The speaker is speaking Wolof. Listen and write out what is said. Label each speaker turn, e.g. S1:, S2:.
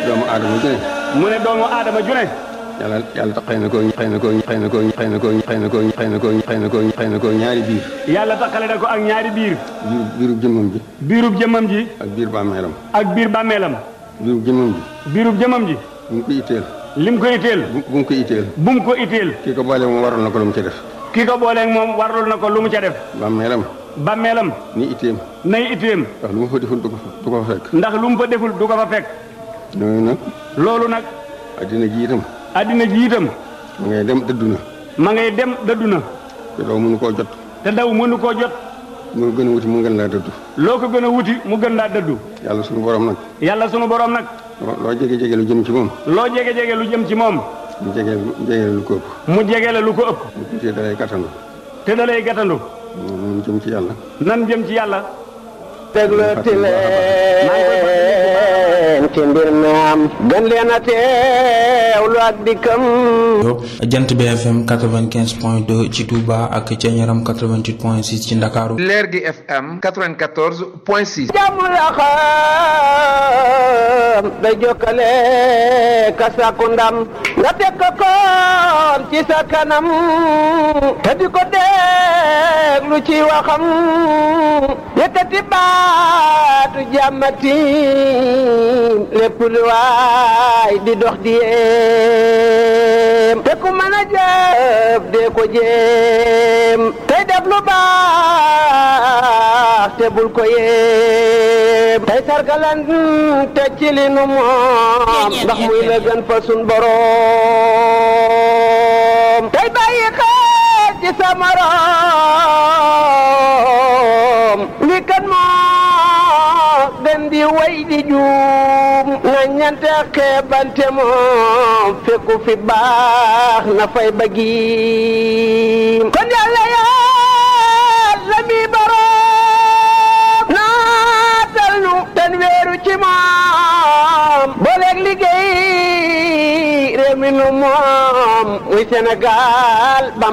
S1: doomu aadama ju ne
S2: mu ne doomu aadama ju ne
S1: yàlla yàlla tax xëy na koo xëy na koo xëy na koo xëy na koo xëy na koo xëy na koo xëy na koo xëy na koo ñaari biir
S2: yàlla taxale na ko ak ñaari biir
S1: biir biirub jëmmam ji
S2: biirub jëmmam ji
S1: ak biir bàmmeelam
S2: ak biir bàmmeelam
S1: biirub jëmmam ji
S2: biirub jëmmam ji
S1: bu mu ko itteel
S2: lim ko itteel
S1: bu bu mu ko itteel
S2: bu mu ko itteel
S1: kii ko boole moom waral na ko lu mu ci def
S2: ki ko booleeg moom warlul na ko lu mu ca def
S1: bàmmeelam
S2: bàmmeelam
S1: ni itteem
S2: nay itteem
S1: ndax lu mu fa deful du ko fa du ko fa fekk
S2: ndax lu mu fa deful du ko fa fekk
S1: noonu nag
S2: loolu nag
S1: addina ji itam
S2: addina ji itam
S1: ma ngay dem dëddu na
S2: ma ngay dem dëddu na
S1: te doo mënu koo jot
S2: te daw mënu koo jot
S1: mu gën a wuti mu gën laa dëddu
S2: loo ko gën a wuti mu gën laa dëddu
S1: yàlla suñu borom nag
S2: yàlla sunu borom nag
S1: loo loo jege jege lu jëm ci moom
S2: loo jege jege lu jëm ci moom
S1: mu jege jege lu ko ëpp
S2: mu jege la lu ko ëpp
S1: mu tuutee dalay kattandu
S2: te da lay gàttandu
S1: moom jëm ci yàlla
S2: nan jëm ci yàlla
S3: déglooti leen ci mbir mi am gën leen a teewlu ak dikkam
S4: jant BFM 95 point 2 ci Touba ak ca Ñaram 88 point 6 ci Ndakaaru
S5: leer gi FM 94 point 6.
S3: jàmm la xam day jokkale ka sàkku ndam nga teg ko koon ci sa kanam te di ko déglu ci waxam yëkkati baatu jàmmati lépp lu waay di dox di yéem te ku mën a jëf dee ko jéem tey def lu baax te bul ko yéem tey sargalan te ci li nu moom ndax muy la gën fa sun boroom tey bàyyi xel ci sa morom li kan moo gën di way di juum na ñante xeebante moom fekku fi baax na fay bëggi kon yàlla yàlla mi boroom naatal nu ten weeru ci moom booleeg liggéey réew mi nu moom muy Sénégal